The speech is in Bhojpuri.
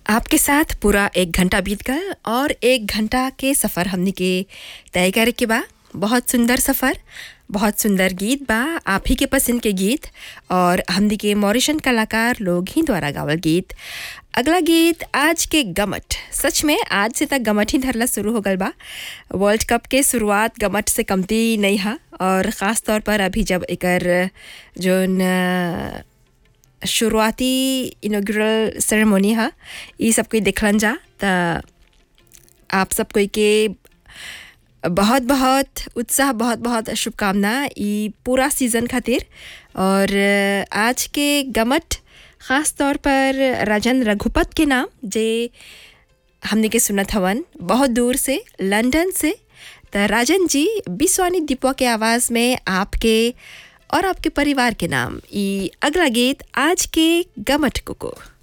आपके साथ पूरा एक घंटा बीत गल और एक घंटा के सफ़र हमने के तय करे के बा बहुत सुंदर सफ़र बहुत सुंदर गीत बा आप ही के पसंद के गीत और हमने के मॉरिशन कलाकार लोग ही द्वारा गावल गीत अगला गीत आज के गमट सच में आज से तक गमट ही धरला शुरू हो गल बा वर्ल्ड कप के शुरुआत गमट से कमती नहीं हा और ख़ास तौर पर अभी जब एकर जोन अ, शुरुआती इनोग्रल सेरेमनी हा ई सब कोई देखलन जा त आप सब कोई के बहुत बहुत उत्साह बहुत बहुत शुभकामना ई पूरा सीज़न खातिर और आज के गमट ख़ास तौर पर राजन रघुपत के नाम जे हमने के सुनत हवन बहुत दूर से लंदन से त राजन जी बिस्वानी दीपवा के आवाज़ में आपके और आपके परिवार के नाम ई अगला गीत आज के गमट को, को।